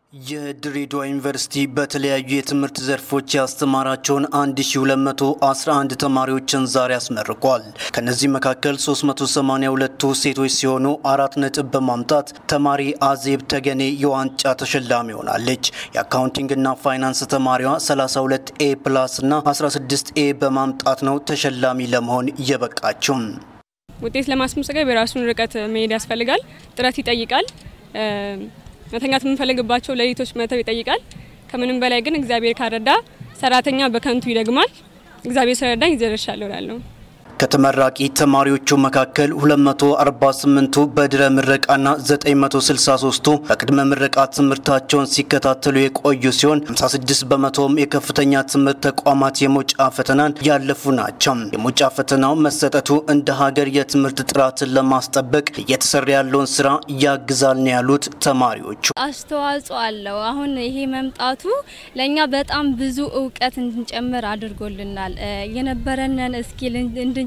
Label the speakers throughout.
Speaker 1: የድሬዳዋ ዩኒቨርሲቲ በተለያዩ የትምህርት ዘርፎች ያስተማራቸውን 1211 ተማሪዎችን ዛሬ አስመርቋል። ከነዚህ መካከል 382ቱ ሴቶች ሲሆኑ አራት ነጥብ በማምጣት ተማሪ አዜብ ተገኔ የዋንጫ ተሸላሚ ሆናለች። የአካውንቲንግና ፋይናንስ ተማሪዋ 32 ኤ ፕላስ እና 16 ኤ በማምጣት ነው ተሸላሚ ለመሆን የበቃችው።
Speaker 2: ውጤት ለማስመዝገብ የራሱን ርቀት መሄድ ያስፈልጋል። ጥረት ይጠይቃል። መተኛት የምንፈልግባቸው ሌሊቶች መተው ይጠይቃል። ከምንም በላይ ግን እግዚአብሔር ካረዳ ሰራተኛ በከንቱ ይደግማል። እግዚአብሔር ስለረዳኝ ይዘረሻለሁ እላለሁ።
Speaker 1: ከተመራቂ ተማሪዎቹ መካከል 248ቱ በድረ ምረቃና 963ቱ በቅድመ ምረቃ ትምህርታቸውን ሲከታተሉ የቆዩ ሲሆን 56 በመቶውም የከፍተኛ ትምህርት ተቋማት የመውጫ ፈተናን ያለፉ ናቸው። የመውጫ ፈተናው መሰጠቱ እንደ ሀገር የትምህርት ጥራትን ለማስጠበቅ እየተሰራ ያለውን ስራ ያግዛል ነው ያሉት ተማሪዎቹ።
Speaker 3: አስተዋጽኦ አለው። አሁን ይሄ መምጣቱ ለእኛ በጣም ብዙ እውቀት እንድንጨምር አድርጎልናል። የነበረንን እስኪል እንድንጨምርና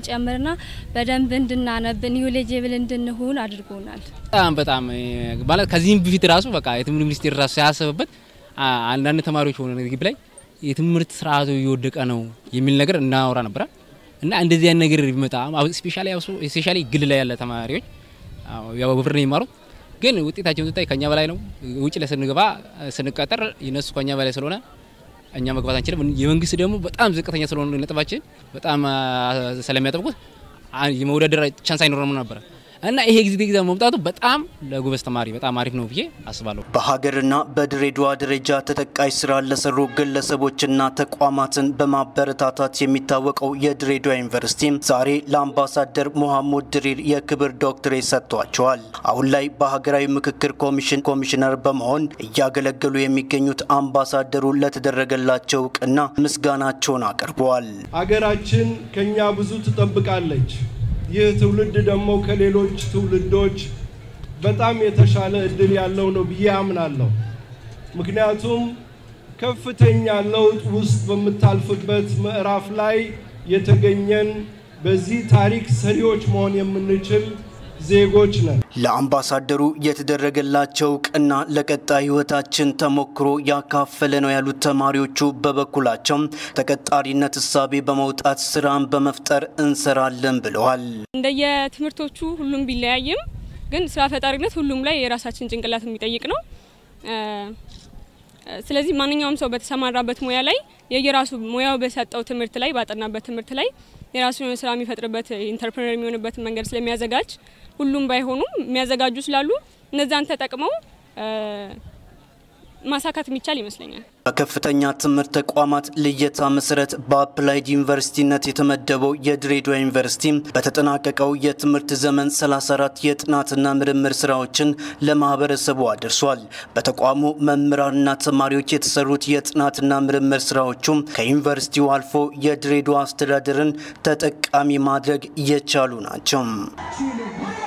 Speaker 3: በደንብ እንድናነብ ኒውሌጅብል እንድንሆን አድርጎናል።
Speaker 4: በጣም በጣም ማለት ከዚህም በፊት ራሱ በቃ የትምህርት ሚኒስቴር ራሱ ሳያስብበት አንዳንድ ተማሪዎች ሆነ ግቢ ላይ የትምህርት ስርዓቱ እየወደቀ ነው የሚል ነገር እናወራ ነበረ እና እንደዚህ አይነት ነገር ቢመጣ ስፔሻሊ ግል ላይ ያለ ተማሪዎች ያው በብር ነው የሚማሩት ግን ውጤታቸውን ስታይ ከኛ በላይ ነው። ውጭ ላይ ስንገባ ስንቀጠር የነሱ ከኛ በላይ ስለሆነ እኛ መግባት አንችልም። የመንግስት ደግሞ በጣም ዝቅተኛ ስለሆነ ነጥባችን በጣም ስለሚያጠብቁት የመወዳደር ቻንስ አይኖረም ነበረ እና ይሄ ጊዜ ጊዜ መምጣቱ በጣም ለጎበዝ ተማሪ በጣም አሪፍ ነው ብዬ አስባለሁ።
Speaker 1: በሀገርና በድሬዳዋ ደረጃ ተጠቃሽ ስራ ለሰሩ ግለሰቦችና ተቋማትን በማበረታታት የሚታወቀው የድሬዳዋ ዩኒቨርሲቲም ዛሬ ለአምባሳደር ሙሐሙድ ድሪር የክብር ዶክትሬት ሰጥቷቸዋል። አሁን ላይ በሀገራዊ ምክክር ኮሚሽን ኮሚሽነር በመሆን እያገለገሉ የሚገኙት አምባሳደሩ ለተደረገላቸው እውቅና ምስጋናቸውን አቅርበዋል።
Speaker 5: ሀገራችን ከኛ ብዙ ትጠብቃለች። ይህ ትውልድ ደግሞ ከሌሎች ትውልዶች በጣም የተሻለ እድል ያለው ነው ብዬ አምናለሁ። ምክንያቱም ከፍተኛ ለውጥ ውስጥ በምታልፍበት ምዕራፍ ላይ የተገኘን በዚህ ታሪክ ሰሪዎች መሆን የምንችል ዜጎች ነን።
Speaker 1: ለአምባሳደሩ የተደረገላቸው እውቅና ለቀጣይ ሕይወታችን ተሞክሮ ያካፈለ ነው ያሉት ተማሪዎቹ በበኩላቸው ተቀጣሪነት እሳቤ በመውጣት ስራን በመፍጠር እንሰራለን ብለዋል።
Speaker 2: እንደየትምህርቶቹ ሁሉም ቢለያይም ግን ስራ ፈጣሪነት ሁሉም ላይ የራሳችን ጭንቅላት የሚጠይቅ ነው። ስለዚህ ማንኛውም ሰው በተሰማራበት ሙያ ላይ የየራሱ ሙያው በሰጠው ትምህርት ላይ ባጠናበት ትምህርት ላይ የራሱ የሆነ ስራ የሚፈጥርበት ኢንተርፕረነር የሚሆንበትን መንገድ ስለሚያዘጋጅ ሁሉም ባይሆኑም የሚያዘጋጁ ስላሉ እነዛን ተጠቅመው ማሳካት የሚቻል ይመስለኛል።
Speaker 1: በከፍተኛ ትምህርት ተቋማት ልየታ መሰረት በአፕላይድ ዩኒቨርሲቲነት የተመደበው የድሬዳዋ ዩኒቨርሲቲ በተጠናቀቀው የትምህርት ዘመን 34 የጥናትና ምርምር ስራዎችን ለማህበረሰቡ አድርሷል። በተቋሙ መምህራንና ተማሪዎች የተሰሩት የጥናትና ምርምር ስራዎቹም ከዩኒቨርሲቲው አልፎ የድሬዳዋ አስተዳደርን ተጠቃሚ ማድረግ የቻሉ ናቸው።